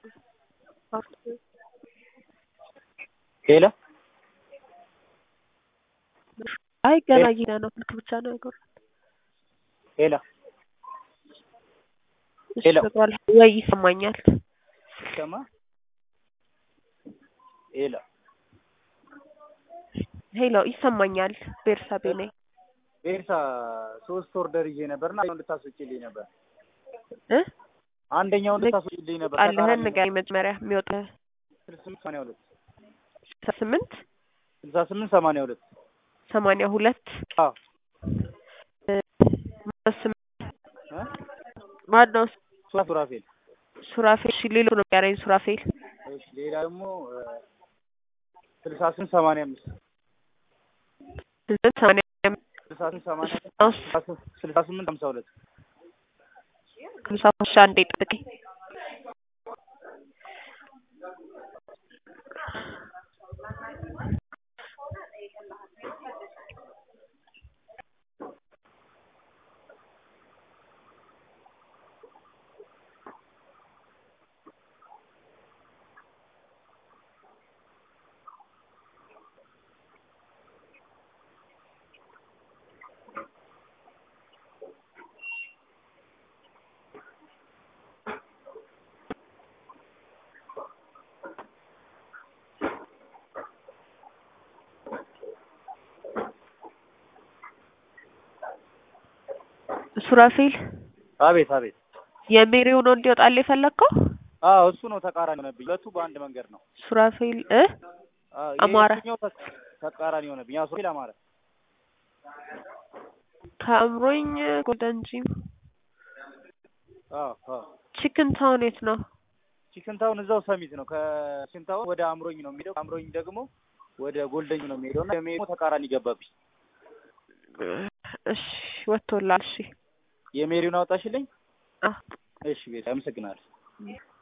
ሄሎ አይ ገና እየሄደ ነው። ስልክ ብቻ ነው ያጎራል። ሄሎ እሺ ሄሎ። በቃ ወይ ይሰማኛል። ይሰማ ሄሎ ሄሎ ይሰማኛል። ቤርሳቤ ነኝ ቤርሳ ሶስት ኦርደር ይዤ ነበር እና አንደኛውን ልታስወጪልኝ ነበር። እ አንደኛውን ልታስወጪልኝ ነበር። ቃልህን ንገረኝ መጀመሪያ የሚወጣ ስልሳ ስምንት ሰማንያ ሁለት ስልሳ ስምንት ስልሳ ስምንት ሰማንያ ሁለት ሰማንያ ሁለት አዎ ማነው ስም- እ ማነው ሱራ ሱራፌል ሱራፌል? እሺ ሌሎ ነው የሚያረኝ ሱራፌል እሺ ሌላ ደግሞ ስልሳ ስምንት ሰማንያ አምስት ስምንት ሰማንያ ስልሳ ስምንት ሰማንያ አምስት ስልሳ ስምንት ሀምሳ ሁለት ሃምሳ ሺ አንዴ ጠብቀኝ። ሱራፌል አቤት አቤት የሜሪው ነው እንዲወጣልህ የፈለግከው? አዎ እሱ ነው ተቃራኒ ሆነብኝ። ሁለቱ በአንድ መንገድ ነው። ሱራፌል እ አዎ አማረ። የትኛው ተቃ- ተቃራኒ ሆነብኝ? አዎ ሱራፌል አማረ። ከአእምሮኝ ጎልደን ጂም አዎ አዎ ቺክን ታውን የት ነው? ቺክን ታውን እዛው ሰሚት ነው። ከቺክን ታውን ወደ አምሮኝ ነው የሚሄደው። አምሮኝ ደግሞ ወደ ጎልደኝ ነው የሚሄደው እና የሜ ተቃራኒ ገባብኝ። እሺ ወጥቶላል። እሺ የሜሪውን አወጣሽልኝ? አ እሺ ቤት አመሰግናለሁ።